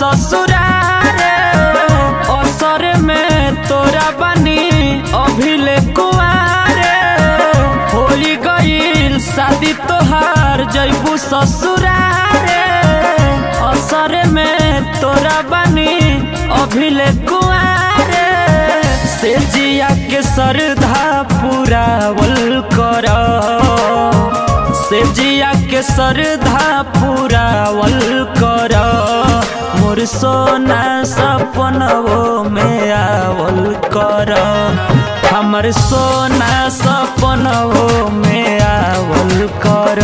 ससुरारे असर में तोरा बनी अभिले कुआरे होली गईल शादी तोहार जैबू ससुरारे असर में तोरा बनी अभिले कुआरे से जिया के सरधा पुरावल कर से जिया के सरधा पुरावल कर मोर सोना सपनवो में आवल कर हमर सोना सपनवो में आवल कर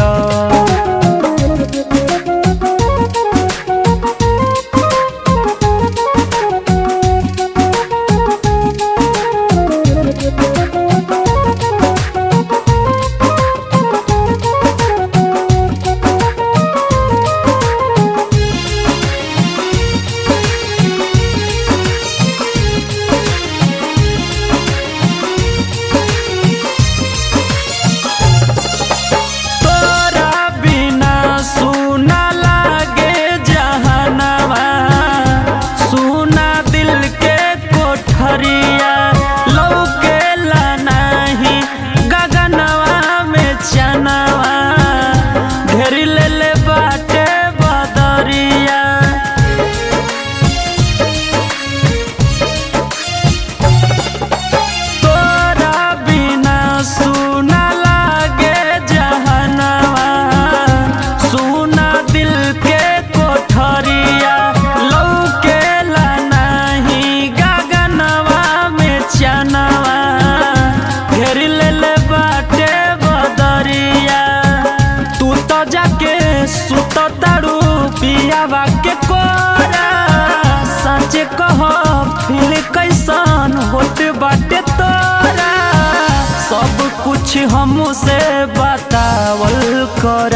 तोरा बिना सुना लागे जहनवा सुना दिल के कोठरिया लौके नाही गगनवा में चनवा घेरी ले ले बाटे बदरिया तोरा बिना सुना लागे जहनवा सुना दिल के कोठरिया लौके नाही गगनवा में चनवा घेर ले ले बाटे बदरिया तू तो जाके सुत तारू पियावा के कोरा सच कह फिर कैसन होत बाटे तोरा सब कुछ हमसे बतावल कर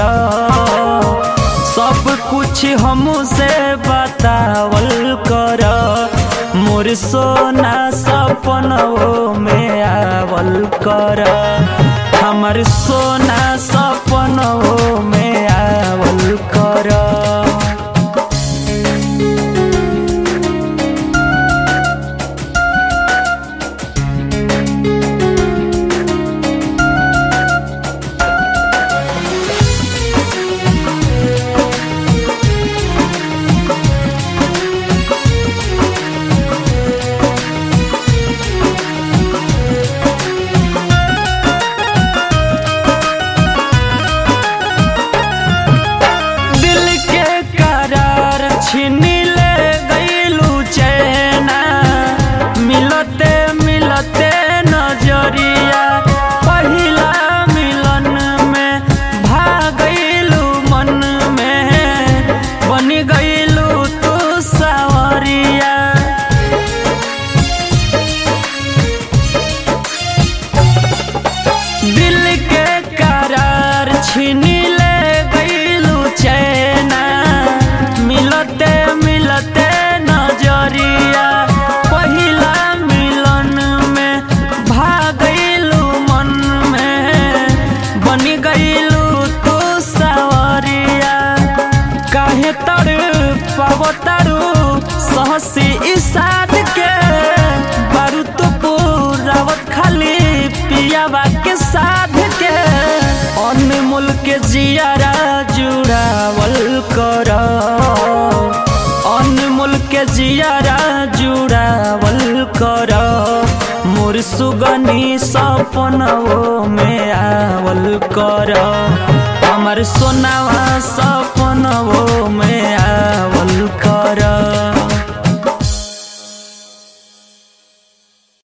सब कुछ हमसे बतावल कर मोर सोना सपनों में आवल कर हमर सोना सपनों में आवल कर दिल के करार छीनी ले गईलू चैना मिलते मिलते नजरिया पहिला मिलन में भागलू मन में बनी गईलू तू सावरिया दिल के करार छीनी ले गईलू चैना मिलते मिलते नजरिया पहिला मिलन में भागलू मन में बनी गईलू तू सावरिया काहे तर पावो तारू सहसी इसाद के बारू तो पूरावत खाली पियावा के साध के अनमोल के जियारा जुड़ावल कर अनमोल के जियारा जुड़ावल कर मोर सुगनी सपनों में आवल कर हमर सोनावा सपनों में आवल कर